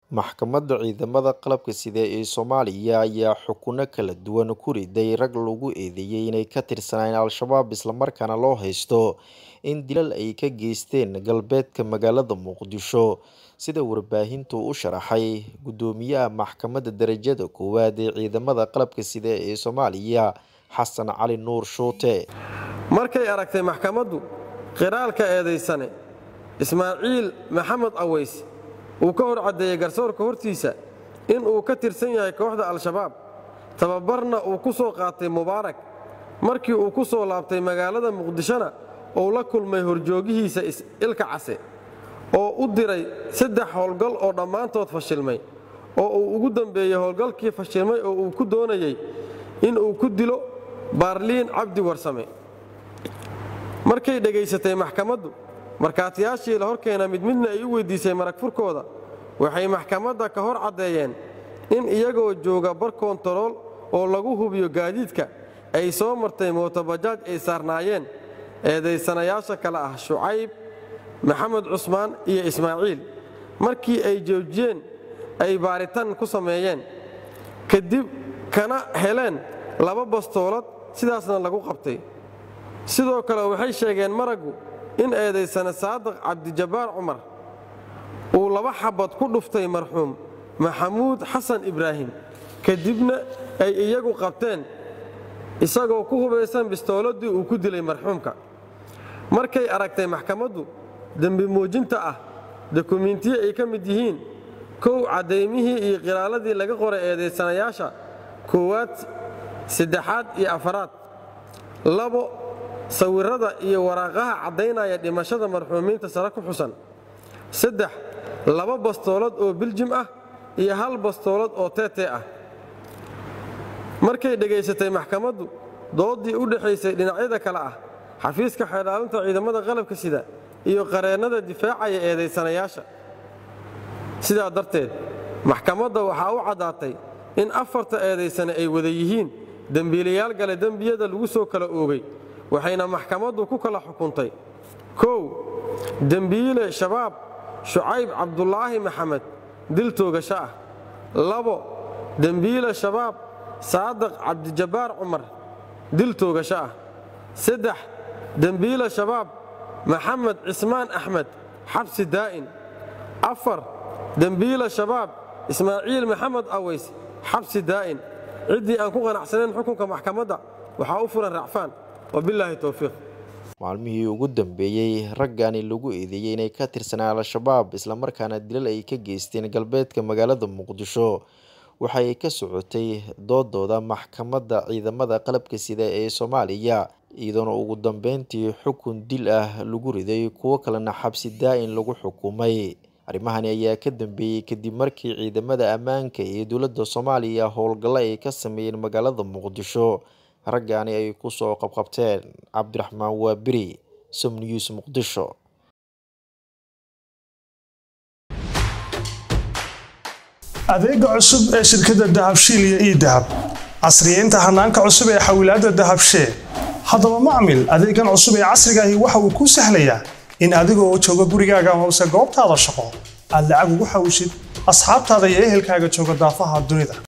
Maxkamadda Ciidamada Qalabka Sida ee Soomaaliya ayaa xukuno kala duwan ku riday rag lagu eedeeyay inay ka tirsanayeen Al-shabaab isla markaana loo haysto in dilal ay ka geysteen galbeedka magaalada Muqdisho sida warbaahintu u sharaxay Guddoomiyaha Maxkamadda Darajada Koowaad ee Ciidamada Qalabka Sida ee Soomaaliya Xasan Cali Nuur Shuute markay aragtay maxkamaddu qiraalka eedaysane ismaaciil maxamed aweys uu ka hor caddeeyey garsoorka hortiisa in uu ka tirsan yahay kooxda al-shabaab tababarna uu ku soo qaatay mubaarak markii uu ku soo laabtay magaalada muqdishona uu la kulmay horjoogihiisa ilka case oo u diray saddex howlgal oo dhammaantood fashilmay oo uu ugu dambeeyey howlgalkii fashilmay oo uu ku doonayey in uu ku dilo baarliin cabdi warsame markay dhegaysatay maxkamaddu markhaatiyaashii la horkeena mid midna ay u weyddiisay marag furkooda waxay maxkamadda ka hor caddeeyeen in iyagoo jooga bar koontarool oo lagu hubiyo gaadiidka ay soo martay mootobajaaj ay saarnaayeen eedaysanayaasha kale ah shucayb maxamed cusmaan iyo ismaaciil markii ay joojiyeen ay baaritaan ku sameeyeen kadib kana heleen laba bastoolad sidaasna lagu qabtay sidoo kale waxay sheegeen maraggu in eedaysane saadiq cabdijabbaar cumar uu laba xabad ku dhuftay marxuum maxamuud xasan ibraahim kadibna ay iyagu qabteen isagoo ku hubaysan bistooladii uu ku dilay marxuumka markay aragtay maxkamaddu dembi muujinta ah dokumiintiyo ay ka mid yihiin kow caddaymihii iyo qiraaladii laga qoray eedaysanayaasha koowaad saddexaad iyo afaraad labo sawirrada iyo waraaqaha caddaynaya dhimashada marxuumiinta sare ku xusan saddex laba bastoolad oo biljim ah iyo hal bastoolad oo teetee ah markay dhegaysatay maxkamaddu dooddii u dhexaysay dhinacyada kale ah xafiiska xeedhaalinta ciidamada qalabka sida iyo qareennada difaacaya eedaysanayaasha sidaa darteed maxkamadda waxaa u caddaatay in afarta eedaysane ay wada yihiin dembiilayaal gale dembiyada lagu soo kala oogay waxayna maxkamaddu ku kala xukuntay kow dembiile shabaab shucayb cabdulaahi maxamed dil toogasho ah labo dembiile shabaab saadiq cabdijabbaar cumar dil toogasho ah saddex dembiile shabaab maxamed cismaan axmed xabsi daa'in afar dembiile shabaab ismaaciil maxamed aweys xabsi daa'in ciddii aan ku qanacsanayn xukunka maxkamadda waxaa u furan racfaan wabilaahi towfiiq maalmihii ugu dambeeyey raggani lagu eedeeyey inay ka tirsanaan al-shabaab islamarkaana dilal ay ka geysteen galbeedka magaalada muqdisho waxay ka socotay doodooda maxkamadda ciidamada qalabka sida ee soomaaliya iyadoona ugu dambeyntii xukun dil ah lagu riday kuwo kalena xabsi daa'in lagu xukumay arrimahani ayaa ka dambeeyey kadib markii ciidamada ammaanka ee dowladda soomaaliya howlgallo ay ka sameeyeen magaalada muqdisho raggaani ay ku soo qabqabteen cabdiraxmaan waabiri som news muqdisho adeega cusub ee shirkadda dahabshiil iyo ii dahab casriyeynta hanaanka cusub ee xawilaadda dahabshee haddaba macmil adeegan cusub ee casrigaahi waxa uu kuu sahlayaa in adigoo jooga gurigaaga hoose goobtaada shaqo aad lacag ugu xawishid asxaabtaada iyo ehelkaaga jooga daafaha dunida